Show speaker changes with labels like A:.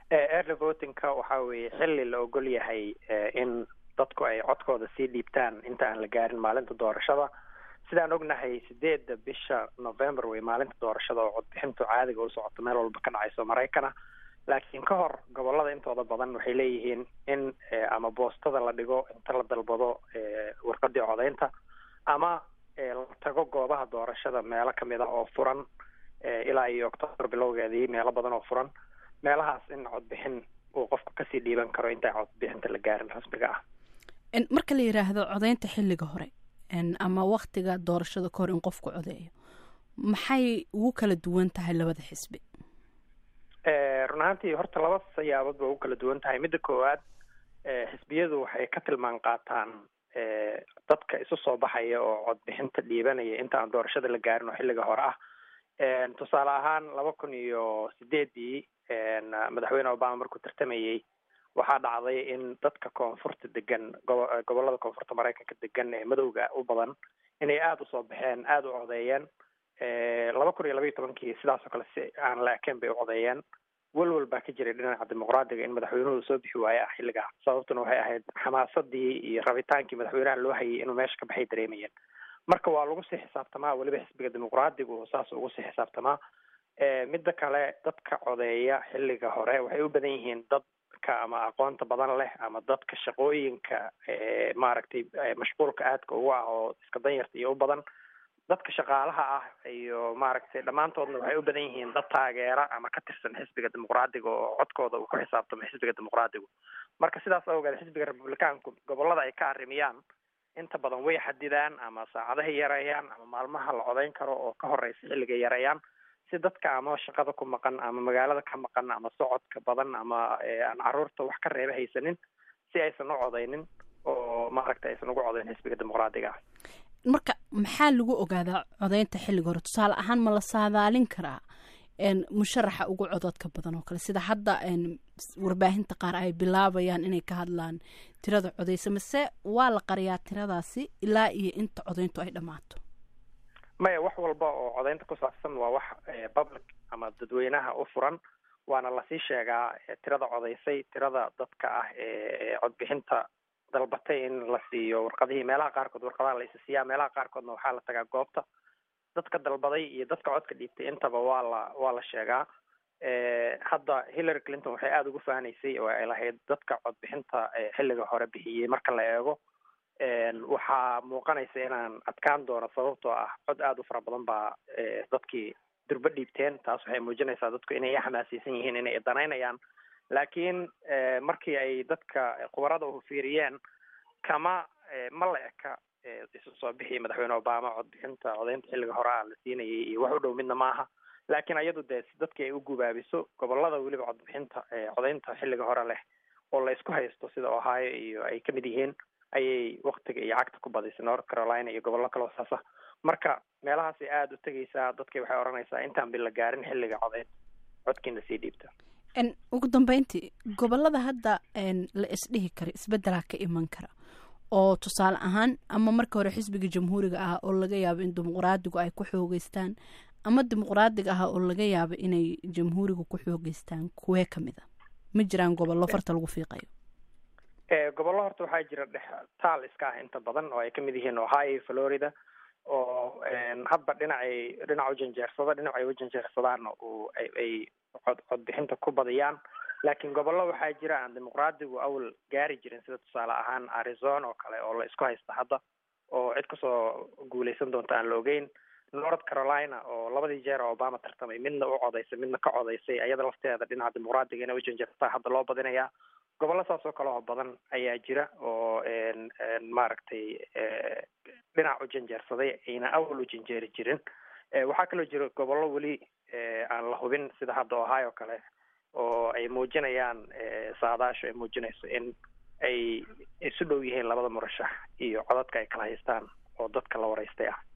A: early votingka waxa weeye xilli la ogol yahay in dadku ay codkooda sii dhiibtaan inta aan la gaarin maalinta doorashada sidaan ognahay sideedda bisha november wey maalinta doorashada oo codbixintu caadiga u socoto meel walba ka dhacayso maraykana laakiin ka hor gobolada intooda badan waxay leeyihiin in ama boostada la dhigo inta la dalbado warqadii codeynta ama la tago goobaha doorashada meelo kamid ah oo furan ilaa iyo octoobar bilowgeedii meelo badan oo furan meelahaas in codbixin uu qofku kasii dhiiban karo intaan codbixinta la gaarin rasmiga ah
B: marka la yidhaahdo codeynta xilliga hore ama waktiga doorashada ka hor in qofku codeeyo maxay ugu kala duwan tahay labada xisbi
A: run ahaantii horta laba sayaabood ba ugu kala duwan tahay midda koowaad xisbiyadu waxay ka tilmaan qaataan dadka isu soo baxaya oo codbixinta dhiibanaya inta aan doorashada la gaarin oo xilliga hore ah tusaale ahaan laba kun iyo sideedii madaxweyne obama markuu tartamayey waxaa dhacday in dadka koonfurta degan gobolada koonfurta maraykanka degan ee madowga u badan inay aada usoo baxeen aada u codeeyeen laba kun iyo labaiyo tobankii sidaasoo kale si aan la ekayn bay u codeeyeen welwel baa ka jiray dhinaca dimuqraadiga in madaxweynuhu soo bixi waaye ah xilligaa sababtuna waxay ahayd xamaasadii iyo rabitaankii madaxweynaha loo hayay inuu meesha ka baxay dareemayeen marka waa lagu sii xisaabtamaa weliba xisbiga dimuqraadigu saas ugu sii xisaabtamaa midda kale dadka codeeya xilliga hore waxay u badan yihiin dadka ama aqoonta badan leh ama dadka shaqooyinka maaragtay mashquulka aadka ugu ah oo iska danyarta iyo u badan dadka shaqaalaha ah iyo maaragtay dhammaantoodna waxay u badan yihiin dad taageera ama ka tirsan xisbiga dimuqraadiga oo codkooda uu ku xisaabtamo xisbiga dimuqraadigu marka sidaas awgeed xisbiga republicaanku gobolada ay ka arrimiyaan inta badan way xadidaan ama saacadahay yareeyaan ama maalmaha la codeyn karo oo ka horeysa xilligay yareeyaan si dadka ama shaqada ku maqan ama magaalada ka maqan ama socodka badan ama aan caruurta wax ka reeba haysanin si aysan u codeynin oo maaragta aysan ugu codeyn xisbiga dimuqraadiga ah
B: marka maxaa lagu ogaadaa codeynta xilliga hore tusaale ahaan ma la saadaalin karaa musharaxa ugu cododka badan oo kale sida hadda warbaahinta qaar ay bilaabayaan inay ka hadlaan tirada codeysa mase waa la qariyaa tiradaasi ilaa iyo inta codeyntu ay dhammaato
A: maya wax walba oo codeynta ku saabsan waa wax public ama dadweynaha u furan waana lasii sheegaa tirada codeysay tirada dadka ah ee codbixinta dalbatay in la siiyo warqadihii meelaha qaarkood warqadaha la isa siiyaa meelaha qaarkoodna waxaa la tagaa goobta dadka dalbaday iyo dadka codka dhiibtay intaba waa la waa la sheegaa hadda hillary clinton waxay aada ugu fahanaysay oo ay lahayd dadka codbixinta xilliga hore bixiyey marka la eego waxaa muuqanaysa inaan adkaan doono sababtoo ah cod aada u fara badan baa dadkii durbo dhiibteen taas waxay muujinaysaa dadku inay xamaasaysan yihiin inay danaynayaan laakiin markii ay dadka khubarada u fiiriyeen kama ma la eka isu soo bixi madaxweyne obama codbixinta codeynta xilliga hore a la siinayay iyo wax u dhow midna maaha laakiin iyadu dee si dadkii ay u gubaabiso gobolada weliba codbixinta codeynta xilliga hore leh oo la isku haysto sida ohio iyo ay kamid yihiin ayay waktiga iyo cagta ku badisay north carolina iyo gobollo kaloo saasa marka meelahaasay aada u tegaysaa dadkii waxay odhanaysaa intaan bi la gaarin xilliga codeyn codkiina sii dhiibta
B: ugu dambeyntii gobolada hadda la isdhihi kara isbedelaa ka iman kara oo tusaale ahaan ama marka hore xisbiga jamhuuriga ah oo laga yaabo in dimuqraadigu ay ku xoogeystaan ama dimuqraadiga ah oo laga yaabo inay jamhuuriga ku xoogeystaan kuwee kamid a ma jiraan gobollo farta lagu fiiqayo
A: gobollo horta waxaa jira dhex taal iska ah inta badan oo ay kamid yihiin ohio florida oo hadba dhinacay dhinac u janjeersada dhinacay u janjeersadaanna uu ay cod codbixinta ku badiyaan laakiin gobollo waxaa jira aan dimuqraadigu awal gaari jirin sida tusaale ahaan arizona oo kale oo la isku haysta hadda oo cid kasoo guuleysan doonta aan la ogeyn north carolina oo labadii jeer oo obama tartamay midna u codaysay midna ka codaysay ayada lafteeda dhinaca dimuqraadiga inay u janjeersataa hadda loo badinayaa gobollo saas oo kale oo badan ayaa jira oo maaragtay dhinac u janjeersaday ayna awal u janjeeri jirin waxaa kaloo jira gobollo weli aan la hubin sida hadda ohio kale oo ay muujinayaan saadaasho ay muujinayso in ay isu dhow yihiin labada murashax iyo codadka ay kala haystaan oo dadka la waraystay ah